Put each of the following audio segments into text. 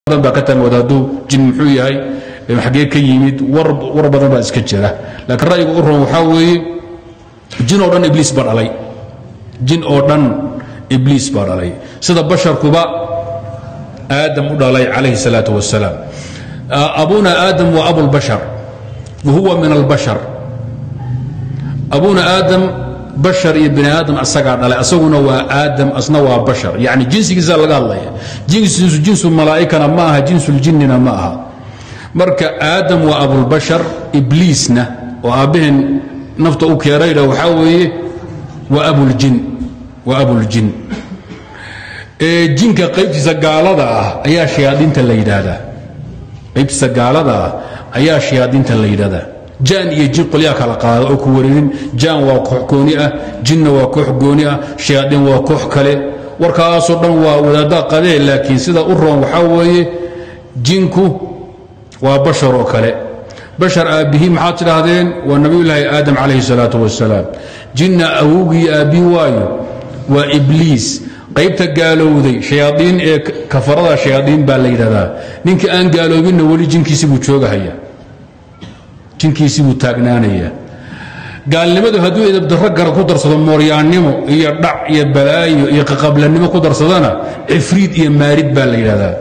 badan baa ka taamooda hadduu jin muxuu yahay xaggee ka yimid war badan baa iska jira laakiin ra'yiga u ron waxaa weeye jin oo dhan ibliis baa dhalay jin oo dhan ibliis baa dhalay sida basharkuba aadam u dhalay calayhi الsalaaة wasalaam abuna aadam wa abulbashar wa huwa min albashar abuna aadam bashar iyo bini aadam asagaa dhalay asaguna waa aadam asna waa bashar yani jinsigiisa laga hadlaya jinsiisu jinsu malaa'ikana ma aha jinsuljinina ma aha marka aadam waa abulbashar ibliisna oo aabbaheen nafta u keenayna waxaa weeye waa abuljin waa abuljin jinka qaybtiisa gaalada ah ayaa shayaadiinta la yidhaahdaa qaybtiisa gaalada ah ayaa shayaadiinta la yidhahdaa jaan iyo jin qolyaa kala qaada oo ku wareerin jaan waa koox gooni ah jinna waa koox gooni ah shayaadiin waa koox kale warkaasoo dhan waa wadaaddaa qadee laakiin sida u roon waxaa weeye jinku waa bashar oo kale bashar aabbihii maxaad tidhaahdeen waa nabiyulaahi aadam calayhi salaatu wasalaam jinna awowgii aabbihi waayo waa ibliis qaybta gaalowday shayaaiin ee kafarada shayaaiin baa la yidhahdaa ninka aan gaaloobinna weli jinkiisi buu joogahaya jinkiisii buu taagnaanaya gaalnimadu hadduu idabdarro gara ku darsado mooryaannimo iyo dhac iyo balaayo iyo qaqablanimo ku darsadana cifriid iyo maarid baa la yidhahdaa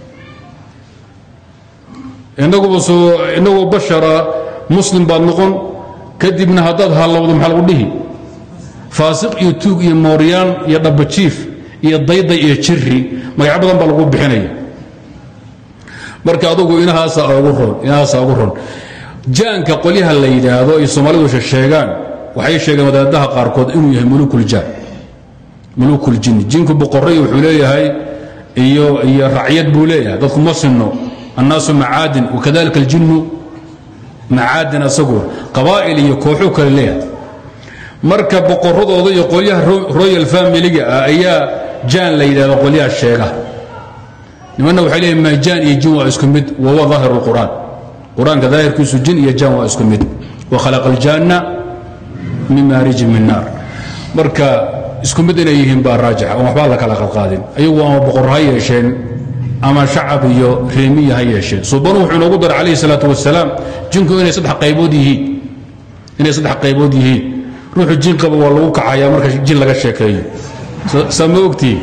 inaguba soo inagoo bashara muslim baad noqon kadibna haddaad hallowdo maxaa lagu dhihi faasiq iyo tuug iyo mooryaan iyo dhabajiif iyo dayday iyo jiri magacyo badan baa lagu bixinaya marka adugu inahaasa ugu ron inahaasa ugu ron jaanka qolyaha la yidhaahdo ay soomaalidu sheegaan waxay sheegeen wadaadaha qaarkood inuu yahay mulukuljaan mulukuljin jinku boqorray wuxuu leeyahay iyo iyo racyad buu leeyahay dadku ma sinno annaasu macaadin wakadalika aljinnu macaadin asagu qabaa'il iyo kooxuu kale leeyahay marka boqoradooda iyo qolyaha royal familiga ah ayaa jaan la yidhahdo qolyaha sheega nimanna waxay leeyihin ma jaan iyo jin waa isku mid wahuwa daahir اlqur'aan qur-aanka daahirkiisu jin iyo jaan waa isku mid wakhalaqa aljaanna min maarijin min naar marka isku mid inay yihiin baa raajixa oon waxbaa la kala qadqaadin ayagu ama boqor ha yeesheen ama shacab iyo reemiya ha yeesheen subanu wuxuu inoogu daray calayhi salaatu wasalaam jinku inay saddex qaybood yihiin inay saddex qaybood yihiin ruuxu jin qaba waa lagu kacayaa marka jin laga sheekeeyo saa ma ogtihi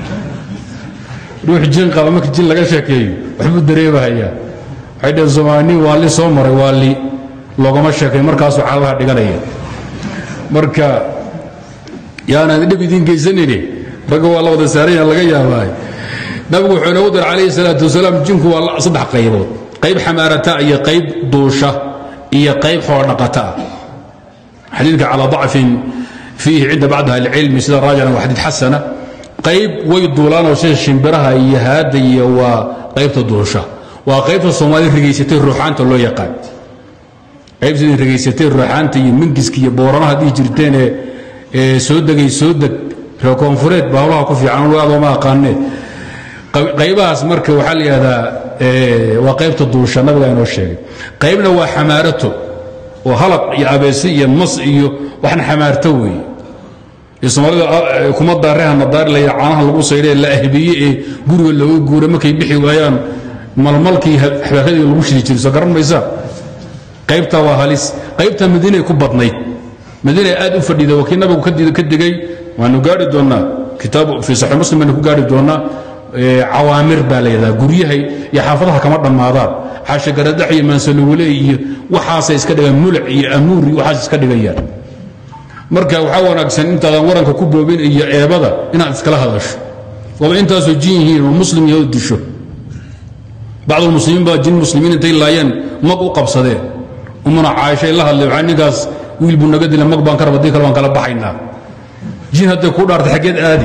ruux jin qaba marka jin laga sheekeeyo waxbuu dareemahayaa waxay dhaheen somaani waa li soo maray waa li loogama sheekay markaasuu caabaha dhiganaya marka yaanaan dhib idiin geysanayne ragga waa la wada saaranya laga yaabaayo nabigu wuxuu inoogu daray calayhi salaatu wasalaam jinku waa saddex qaybood qayb xamaarata iyo qayb duusha iyo qayb xoodhaqata ah xadiidka calى ضacfin fiihi cinda bacd ahli اlcilmi sida raajicna waa xadiid xasana qayb way duulaanoo sida shimbiraha iyo haadda iyo waa qaybta duusha waa qaybta soomaalida rigaysatay ruuxaanta loo yaqaan qaybta rigaysatay ruuxaanta iyo mingiska iyo booranaha dhihi jirteen ee soo degay soo deg reer koonfureed baa hawlaha ku fiican adooma aqaanee qaybahaas marka waxaa la yidhahdaa waa qaybta duusha nabiga inoo sheegay qaybna waa xamaarato oo halaq iyo abeese iyo mas iyo waxna xamaarto weeye ee soomaalida kuma daarehana daari la caanaha lagu saydhe la ahbiye ee guriga looga guura markay bixi waayaan malmalkii xabaaradii lagu shidi jiray soo garan maysaa qaybtaa waa halis qaybta madiinay ku badnayd madiina aad u fadhida waa kii nabigu ka digay waanu gaari doonnaa kitaab fii saxii muslim baynu ku gaari doonnaa cawaamir baa la yidhahdaa guryahay iyo xaafadaha kama dhammaadaan xaashagaradhax iyo maansalowle iyo waxaasay iska dhigaan mulac iyo amuur iyo waxaas iska dhigayaan marka waxaa wanaagsan intaadan waranka ku boobin iyo eebada inaad iskala hadasho waaba intaasoo jin yihiin oo muslim yaho disho bacdulmuslimiin baa jin muslimiin intay laayeen mag u qabsadeen umuna caaishay la hadlay waxaa ninkaas wiil buu naga dila mag baan ka raba dii kale waan kala baxaynaa jin hadday ku dhaartay xaggeed aadi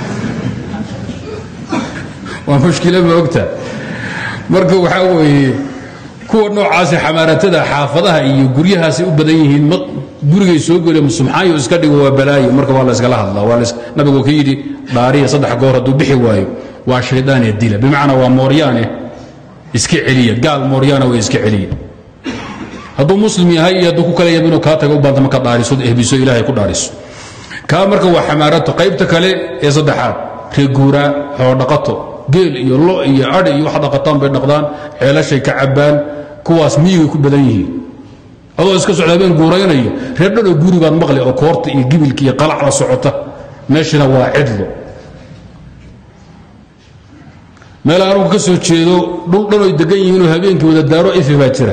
waa mushkila ma ogta marka waxaa weeye kuwa noocaasi xamaaratada xaafadaha iyo guryahaasay u badan yihiin gurigay soo gele subxaanyo iska dhigo waa balaayo marka waa la iskala hadlaa nabigu ka yidhi dhaariya saddex goor hadduu bixi waayo waa shaydaanee dila bimacnaa waa mooryaane iska celiya gaal mooryaana way iska celiya hadduu muslim yahay iyo hadduu ku kala yahay inuu kaa taga u baanta marka dhaariso ehbiso ilaahay ku dhaariso kaa marka waa xamaarato qaybta kale ee saddexaad reeguuraa xoodhaqato geel iyo lo iyo adhi iyo wax dhaqataan bay dhaqdaan ceelashay ka cabbaan kuwaas miyigay ku badan yihiin adoo iska socda habeen guuraynaya reer dhanoo guri baad maqli oo koorta iyo gibilka iyo qalacda socota meeshina waa cidlo meel anugu ka soo jeedo dhul dhanoy degan yihiinoo habeenkii wada daaro ifi baa jira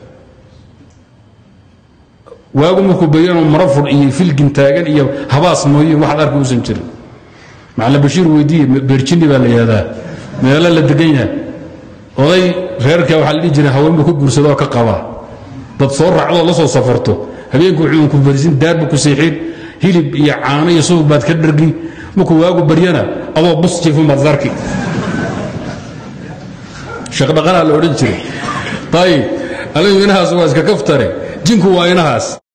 waagu markuu bayanoo marafur iyo filgin taagan iyo habaas mooye waxaad arki uusan jirin macalin bashiir weydiiye beerjini baa la yihahdaa meelo la degan yahay oday reerka waxaa la dhihi jira haweenbu ka guursada oo ka qabaa dad soo raacdoo la soo safarto habeenku wuxuu ku fariisin daarbu ku seexin hilib iyo caano iyo subag baad ka dhargi markuu waagu baryana adoo bus jiifin baad sarki shaqdhaqanaa la odhan jiray ayib anigu inahaas waa iska kaftare jinku waa inahaas